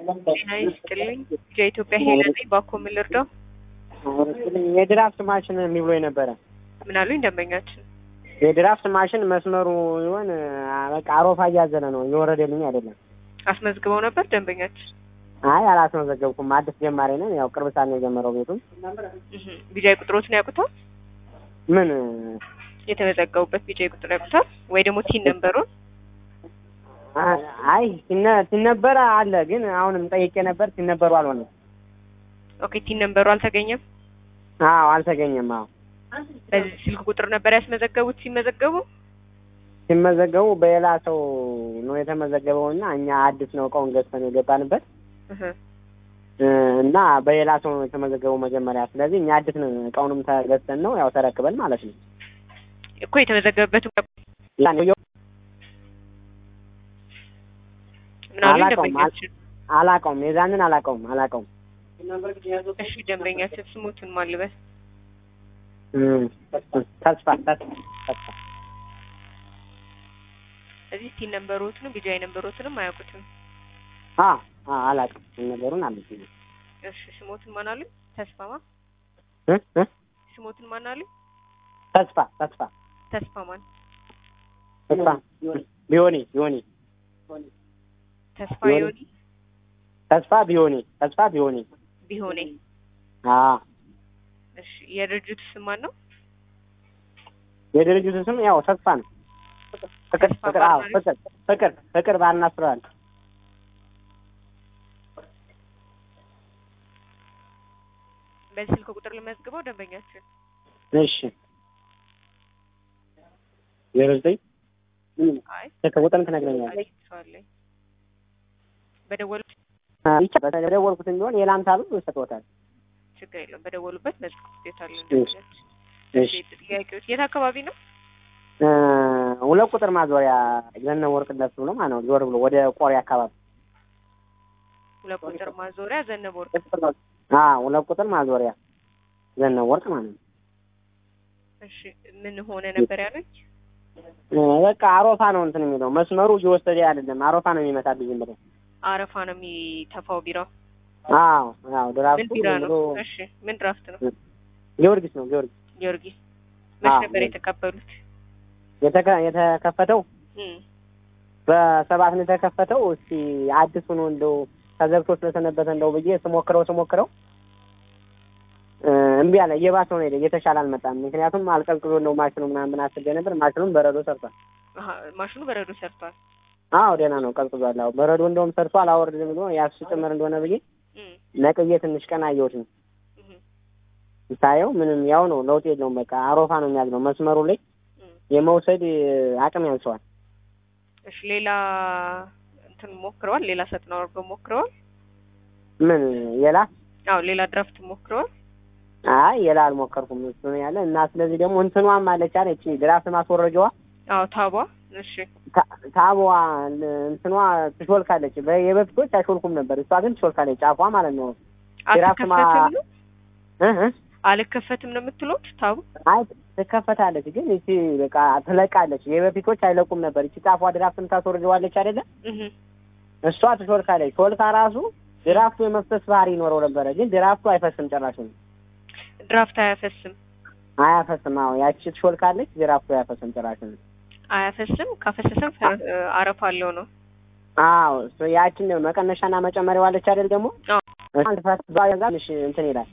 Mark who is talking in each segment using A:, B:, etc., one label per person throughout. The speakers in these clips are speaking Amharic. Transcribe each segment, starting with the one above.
A: ጤና ይስጥልኝ። የኢትዮጵያ ሄለን ነኝ። ባኮ ምን ልርዳው?
B: የድራፍት ማሽን የሚብሎ የነበረ
A: ምን አሉኝ ደንበኛችን?
B: የድራፍት ማሽን መስመሩ ይሆን በቃ አሮፋ እያዘለ ነው እየወረደልኝ አይደለም።
A: አስመዝግበው ነበር ደንበኛችን?
B: አይ አላስመዘገብኩም። አዲስ ጀማሪ ነን። ያው ቅርብ ሰዓት ነው የጀመረው ቤቱም።
A: እህ ቢጃይ ቁጥሮትን ያውቁታል?
B: ምን
A: የተመዘገቡበት ቢጃይ ቁጥር ያውቁታል ወይ ደግሞ ቲን ነምበሩን?
B: አይ ሲነ- ሲነበረ አለ ግን አሁንም ጠይቄ ነበር ሲነበሩ አልሆነም።
A: ኦኬ ቲን ነምበሩ አልተገኘም።
B: አዎ አልተገኘም። አዎ
A: በዚህ ስልክ ቁጥር ነበር ያስመዘገቡት ሲመዘገቡ?
B: ሲመዘገቡ በሌላ ሰው ነው የተመዘገበው እና እኛ አዲስ ነው እቃውን ገዝተን የገባንበት
A: እህ
B: እ እና በሌላ ሰው ነው የተመዘገበው መጀመሪያ። ስለዚህ እኛ አዲስ ነው እቃውንም ተገዝተን ነው ያው ተረክበን ማለት ነው።
A: እኮ የተመዘገበበት
B: ያን
A: ምን አሉኝ
B: አላውቀውም፣
A: ደንበኛችን?
B: አላውቀውም፣ የዛንን አላውቀውም አላውቀውም።
A: እሺ ደንበኛችን ስሙትን ማን ልበል?
B: እም፣ ተስፋ ተስፋ ተስፋ
A: እዚህ ቲን ነምበሮትንም ቢጃይ ነምበሮትንም አያውቁትም።
B: አ አ አላውቅም ነገሩን አልኩኝ።
A: እሺ ስሞትን ማን አሉኝ? ተስፋማ
B: እ እ
A: ስሞትን ማን አሉኝ?
B: ተስፋ ተስፋ
A: ተስፋ ማን?
B: ተስፋ ቢሆኔ ቢሆኔ
A: ተስፋ
B: ቢሆኔ።
A: ዮኒ
B: ተስፋ ቢሆኔ ተስፋ ቢሆኔ
A: ቢሆኔ።
B: አ
A: እሺ የድርጅቱ ስም ማን ነው?
B: የድርጅቱ ስም ያው ተስፋ ነው። ፍቅር
A: ተስፋ
B: ፍቅር አዎ
A: ባርና
B: ፍቅር ፍቅር ፍቅር ባርና ሬስቶራንት
A: በዚህ ስልክ ቁጥር ልመዝግበው ደንበኛችን
B: እሺ ዜሮ ዘጠኝ
A: አይ
B: ስልክ ቁጥርም ትነግረኛለህ።
A: አለኝ በደወሉ
B: ይቻ በደወልኩትም ቢሆን የላምታ ብር ይሰጥዎታል።
A: ችግር የለውም በደወሉበት መዝግቤታለሁ
B: እሺ
A: ደንበኛችን
B: እሺ
A: ጥያቄዎች የት አካባቢ ነው
B: እ ሁለት ቁጥር ማዞሪያ ገነ ወርቅ ደስ ብሎ ማለት ነው። ዞር ብሎ ወደ ቆሪ አካባቢ
A: ሁለት ቁጥር ማዞሪያ ዘነበ ወርቅ
B: አ ሁለት ቁጥር ማዞሪያ ገነ ወርቅ ማለት ነው።
A: እሺ ምን ሆነ ነበር ያለኝ
B: እ በቃ አሮፋ ነው እንትን የሚለው መስመሩ እየወሰደ አይደለም። አሮፋ ነው የሚመጣብኝ ዝም ብሎ።
A: አረፋ ነው የሚተፋው ቢራው
B: አዎ አዎ
A: ምን
B: ድራፍቱ
A: ቢራ
B: ዝም
A: ነው
B: ብሎ
A: እሺ ምን ድራፍት ነው
B: ጊዮርጊስ ነው ጊዮርጊስ
A: ጊዮርጊስ መች
B: አዎ።
A: ነበር የተቀበሉት
B: የተከ- የተከፈተው
A: እም
B: በሰባት ነው የተከፈተው። እስቲ አዲስ ሆኖ እንደው ተዘግቶ ስለሰነበተ እንደው ብዬ ስሞክረው ስሞክረው እ እምቢ አለ። እየባሰው ነው ሄደ። እየተሻለ አልመጣም። ምክንያቱም አልቀዝቅዞ ነው ማሽኑ ምናምን አስቤ ነበር። ማሽኑም በረዶ ሰርቷል።
A: አሀ ማሽኑ በረዶ ሰርቷል
B: አዎ ደህና ነው፣ ቀዝቅዟል። አዎ በረዶ እንደውም ሰርቶ አላወርድም ብሎ ያሱ ጭምር እንደሆነ ብዬ
A: እም
B: ነቅዬ ትንሽ ቀን አየሁት ነው
A: እም
B: ሳየው ምንም ያው ነው፣ ለውጥ የለውም። በቃ አሮፋ ነው የሚያዝነው መስመሩ ላይ
A: እም
B: የመውሰድ አቅም ያንሰዋል።
A: እሺ ሌላ እንትን ሞክረዋል ሌላ ሰጥና አድርገው ሞክረዋል
B: ምን የላ
A: አዎ ሌላ ድራፍት ሞክረዋል
B: አይ የላ አልሞከርኩም። እሱ ነው ያለ እና ስለዚህ ደግሞ እንትኗም አለች አለ እቺ ድራፍት ማስወረጃዋ
A: አዎ ታቧ እሺ
B: ታ- ታቧ እንትኗ ትሾልካለች። በ- የበፊቶች አይሾልኩም ነበር፣ እሷ ግን ትሾልካለች። ጫፏ ማለት ነው። ድራፍት ማ-
A: አልከፈትም ነው
B: እ እ
A: አልከፈትም ነው የምትሉት ታቡ
B: አይ ትከፈታለች፣ ግን እቺ በቃ ትለቃለች። የበፊቶች አይለቁም ነበር። እቺ ጫፏ ድራፍት የምታስወርደዋለች አይደለ?
A: እህ
B: እሷ ትሾልካለች። ሾልካ ራሱ ድራፍቱ የመፍሰስ ባህሪ ይኖረው ነበረ፣ ግን ድራፍቱ አይፈስም ጭራሽ ነው
A: ድራፍት አያፈስም
B: አያፈስም። አዎ ያቺ ትሾልካለች፣ ድራፍቱ አያፈስም ጭራሽ ነው።
A: አያፈስም ካፈሰሰም ፈ- አረፋ አለው ነው
B: አዎ እሱ ያችን መቀነሻና መጨመሪያው አለች አይደል? ደግሞ
A: አዎ
B: አንድ ፈስ ባዛ ትንሽ እንትን ይላል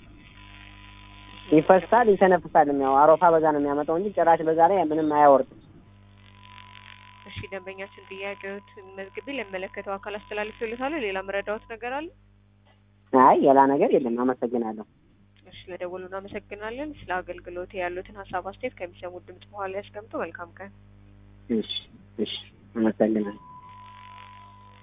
B: ይፈሳል፣ ይተነፍሳል። ያው አሮፋ በዛ ነው የሚያመጣው እንጂ ጭራሽ በዛ ላይ ምንም አያወርድም።
A: እሺ ደንበኛችን ጥያቄዎት መዝግቤ ለሚመለከተው አካል አስተላልፍልታለሁ ሌላ መረዳዎት ነገር አለ
B: አይ ሌላ ነገር የለም። አመሰግናለሁ።
A: እሺ ለደወሉ እናመሰግናለን ስለ አገልግሎት ያሉትን ሀሳብ አስተያየት ከሚሰሙት ድምጽ በኋላ ያስቀምጡ መልካም ቀን
B: እሺ እሺ፣ አመሰግናለሁ።